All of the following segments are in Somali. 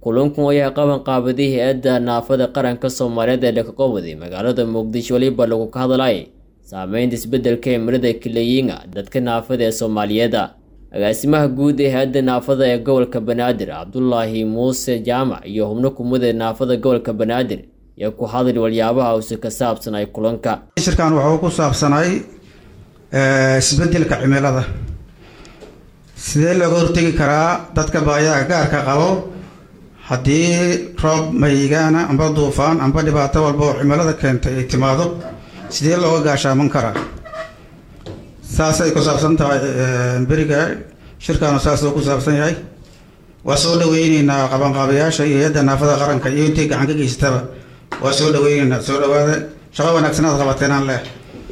kulankan ayaa qaban qaabaday hay-adda naafada qaranka soomaaliyeed ee dhakaqowaday magaalada muqdisho weliba lagu ka hadlay saameynta isbeddelka cimilada kilayiinga dadka naafada ee soomaaliyeeda agaasimaha guud ee hay-adda naafada ee gobolka banaadir cabdulaahi muuse jaamac iyo xubno kumida naafada gobolka banaadir ayaa ku hadli waliyaabaha use ka saabsanay kulanka shirkan wuxuu ku saabsanay isbedelka cimilada sidee looga hortegi karaa dadka baayaha gaarka qabo haddii roob mayigaana amba duufaan amba dhibaato walba oo cimilada keentay ay timaado sidee looga gaashaaman karaa saasay ku saabsan tahay beriga shirkaanu saasuu ku saabsan yahay waa soo dhaweyneynaa qabanqaabayaasha iyo hay-adda naafada qaranka iyo intii gacan ka geysataba waa soo dhaweyneynaa soo dhawaada shaqo wanaagsanaad qabateenaan leh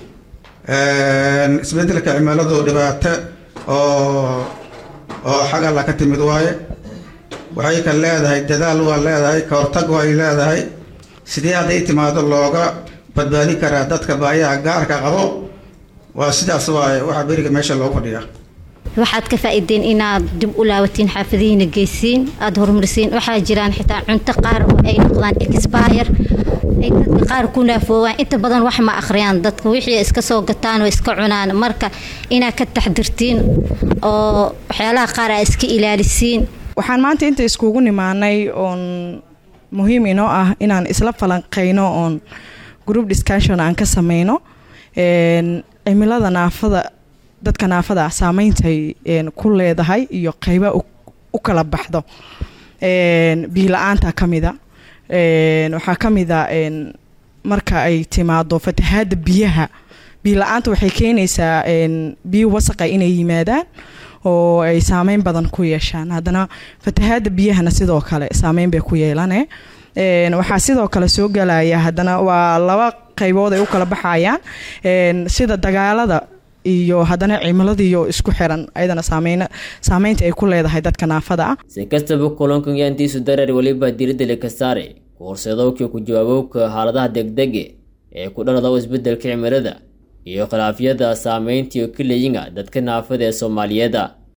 isbedelka cimiladu dhibaato oo oo xag alla ka timid waaye waxay ka leedahay dadaal waa leedahay ka hortag way leedahay sidee hadday timaado looga badbaadi karaa dadka baayaha gaarka qabo waa sidaas waaye waxaa beriga meesha loogu fadhiyaa waxaad ka faa-ideen inaad dib u laabatiin xaafadihiina geysiin aada horumarisiin waxaa jiraan xitaa cunto qaar oo ay noqdaan expire ay dadka qaar ku naafoowaan inta badan wax ma akhriyaan dadka wixii iska soo gataan oo iska cunaan marka inaad ka taxdirtiin oo waxyaalaha qaar aa iska ilaalisiin waxaan maanta inta iskugu nimaanay oon muhiim inoo ah inaan isla falanqeyno oon group discussion aan ka sameyno cimilada naafada dadka naafada ah saameyntay ku leedahay iyo qeyba u kala baxdo biila-aanta kamida waxaa kamida marka ay timaado fatahaada biyaha biila-aanta waxay keenaysaa biyo wasaqa inay yimaadaan oo ay saameyn badan ku yeeshaan haddana fatahaada biyahana sidoo kale saameyn bay ku yeelane waxaa sidoo kale soo galaya haddana waa laba qeybood ay u kala baxayaan sida dagaalada iyo haddana cimiladiiyo isku xiran ayadana saameyn saameynta ay ku leedahay dadka naafada ah si kastaba kulankan yaantiisu dareer weliba diiradda laka saare ku horseedowka ku jawaabowka xaaladaha degdege ee ku dhalada isbeddelka cimilada iyo khilaafyada saameyntii kilayinga dadka naafada ee soomaaliyeeda